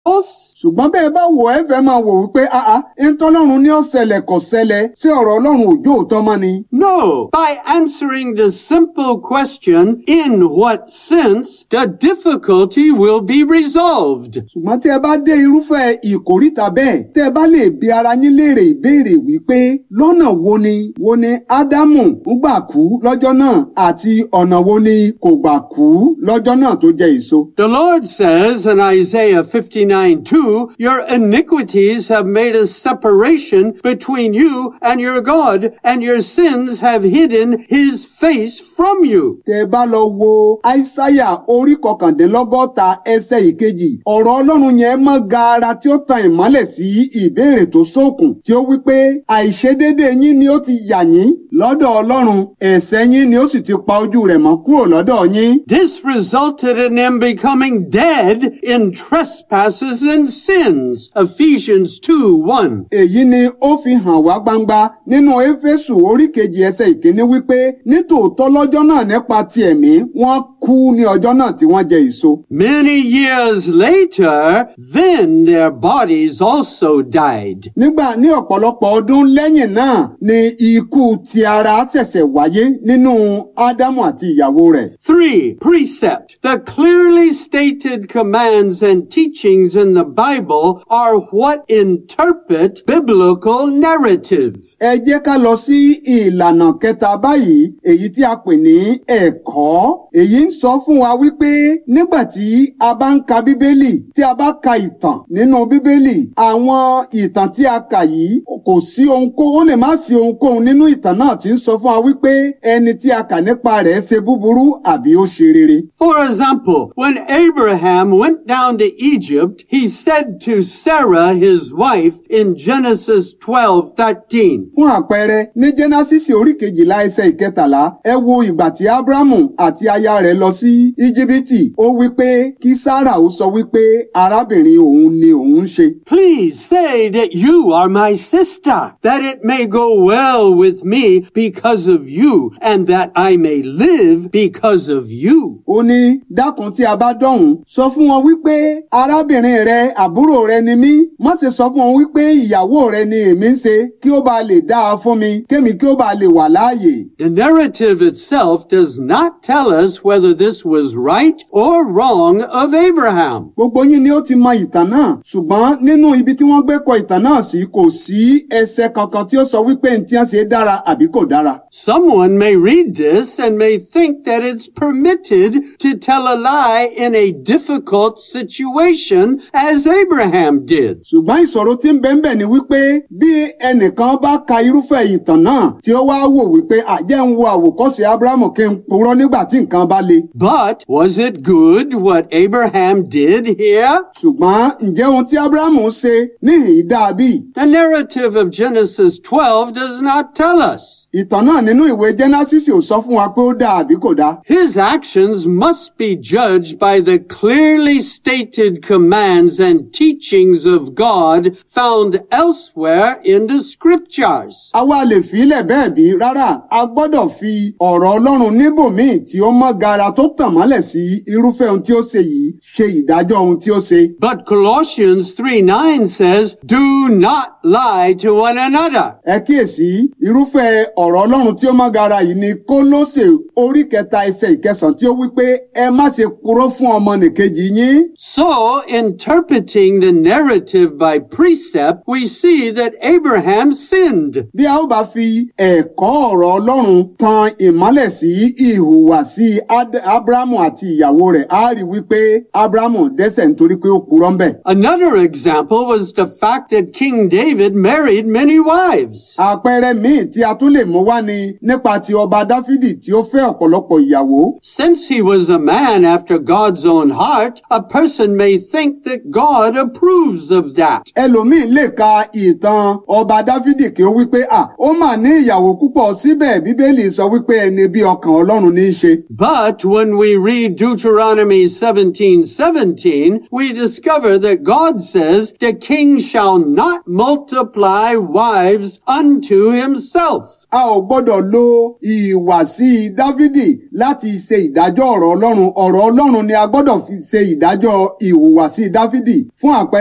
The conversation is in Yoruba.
ṣùgbọ́n bẹ́ẹ̀ bá wò ẹ́ fẹ́ máa wò wípé àá ntọ́lọ́run ní ọ̀sẹ̀lẹ̀ kò ṣẹlẹ̀ sí ọ̀rọ̀ ọlọ́run òjò òótọ́ mọ́ ni. No, by answering the simple question, in what sense, the difficulty will be resolved. ṣùgbọ́n tí ẹ bá dé irúfẹ́ ìkórìtà bẹ́ẹ̀ tẹ́ ẹ bá lè bi ara yín léèrè ìbéèrè wípé lọ́nà wo ni wo ni ádámù ń gbà kú lọ́jọ́ náà àti ọ̀nà wo ni kò gbà kú lọ́jọ́ náà tó jẹ èso. The Lord says in Isaiah 59 2, Your iniquities have made a separation between you and your God, and your sins have hidden his face from you. tẹ́ ẹ bá lọ wo aísáyà orí kọkàndínlọ́gọ́ta ẹsẹ̀ ìkejì ọ̀rọ̀ ọlọ́run yẹn mọ́ gaara tí ó tan ìmọ́lẹ̀ sí ìbéèrè tó ṣókùn tí ó wí pé àìṣedédé yín ni ó ti yà yín lọ́dọ̀ ọlọ́run ẹ̀ṣẹ̀ yín ni ó sì ti pa ojú rẹ̀ mọ́ kúrò lọ́dọ̀ yín. This resulted in them becoming dead in trespasses and sins. Ephesians 2 1. èyí ni ó fi hàn wá gbangba nínú éfésù orí kejì ẹsẹ̀ ìkíní wípé nítòótọ́ lọ́jọ́ náà nípa ti ẹ̀mí wọ́n kú ní ọjọ́ náà tí wọ́n jẹ èso. Many years later, then their bodies also died. nígbà ní ọ̀pọ̀lọpọ̀ ọdún lẹ́yìn náà ni ikú ti ara ṣẹ̀ṣẹ̀ wáyé nínú ádámù àti ìyàwó rẹ̀. 3. Precept. The clearly stated commands and teachings in the Bible are what interpret biblical narrative. ẹ jẹ́ ká lọ sí ìlànà kẹta báyìí èyí tí a pè ní ẹ̀kọ́ èyí ń sọ fún wa wípé nígbà tí a bá ń ka bíbélì tí a bá ka ìtàn nínú bíbélì àwọn ìtàn tí a kà yìí kò sí ohunkóhun ó lè má sí ohunkóhun nínú ìtàn náà tí ń sọ fún wa wípé ẹni tí a kà nípa rẹ̀ ṣe búburú àbí ó ṣe rere. For example, when Abraham went down to Egypt, he said to Sarah, his wife, in Genesis 12 13, fún àpẹẹrẹ ní jẹ́násìsì orí kejìlá ẹsẹ̀ ìkẹtàlá ẹ wo ìgbà tí ábúrámù àti aya rẹ̀ lọ sí íjíbítì ó wí pé kí sára ó sọ wípé arábìnrin òun ni òun ń ṣe. Please say that you are my sister, that it may go well with me because of you, and that I may live because of you. ó ní dákun tí a bá dọ̀hún sọ fún wọn wípé arábìnrin rẹ àbúrò rẹ ni mí má ṣe sọ fún wọn wípé ìyàwó rẹ ni èmi ń ṣe kí ó bá lè dáa fún mi kémi kí ó bá lè wà láàyè. The narrative itself does not tell us whether this was right or wrong of Abraham. gbogbo yín ni ó ti mọ ìtàn náà ṣùgbọ́n nínú ibi tí wọ́n gbé kọ ìtàn náà sí kò sí ẹsẹ̀ kankan tí ó sọ wípé ní tí wọ́n ṣe dára àbí kò dára. Someone may read this and may think that it's permitted to tell a lie in a difficult situation as Abraham did. ṣùgbọ́n ìṣòro tí ń bẹ ń bẹ ni wípé bí ẹnìkan bá ka irúfẹ́ ìtàn náà tí ó wá wò wípé àjẹ́ ń wo àwòkọ́ṣe abrahamu kí n purọ́ nígbà tí nǹkan bá le. But was it good what Abraham did here? ṣùgbọ́n ǹjẹ́ ohun tí abrahamu ṣe níhìn-ín dàbí? The narrative of Genesis 12 does not tell us. ìtàn náà nínú ìwé genesis ò sọ fún wa pé ó dáa àbí kò dáa. His actions must be judged by the clearly stated commands and teachings of God found elsewhere in the scriptures. àwa lè fílẹ̀ bẹ́ẹ̀ bí rárá a gbọ́dọ̀ fi ọ̀rọ̀ ọlọ́run níbòmíì tí ó mọ́ gara tó tàn mọ́lẹ̀ sí irúfẹ́ ohun tí ó ṣe yìí ṣe ìdájọ́ ohun tí ó ṣe. But Colossians 3 9 says, Do not lie to one another. ẹ kíyèsí irúfẹ́ ọ̀rọ̀ ọlọ́run tí ó mọ́ gara yìí ni kólóṣè orí kẹta ẹsẹ̀ ìkẹsàn tí ó wí pé ẹ má ṣe purọ́ fún ọmọnìkejì yín. So, interpreting the narrative by precept, we see that Abraham sinned. bí a ó bá fi ẹ̀kọ́ ọ̀rọ̀ ọlọ́run tan ìmọ́lẹ̀ sí ìhùwàsí Ad- abrahamu àti ìyàwó rẹ̀ á rí wípé abrahamu dẹ́ṣẹ̀ nítorí pé ó purọ́ ń bẹ̀. Another example was the fact that King David married many wives. àpẹẹrẹ míì tí a tún lè mú wá ni nípa ti ọba dáfídì tí ó fẹ́ ọ̀pọ̀lọpọ̀ ìyàwó. Since he was a man after God's own heart, a person may think that God approves of that. ẹlòmíì lè ka ìtàn ọba dáfídì kí ó wípé à ó mà ní ìyàwó púpọ̀ síbẹ̀ bíbélì sọ wípé ẹni bí ọkàn ọlọ́run ní í ṣe. But when we read Deuteronomy 17, 17, we discover that God says the king shall not multiply wives unto himself. a ò gbọ́dọ̀ lo ìhùwàsí dáfídì láti ṣe ìdájọ́ ọ̀rọ̀ ọlọ́run ọ̀rọ̀ ọlọ́run ni a gbọ́dọ̀ fi ṣe ìdájọ́ ìhùwàsí dáfídì fún àpẹẹrẹ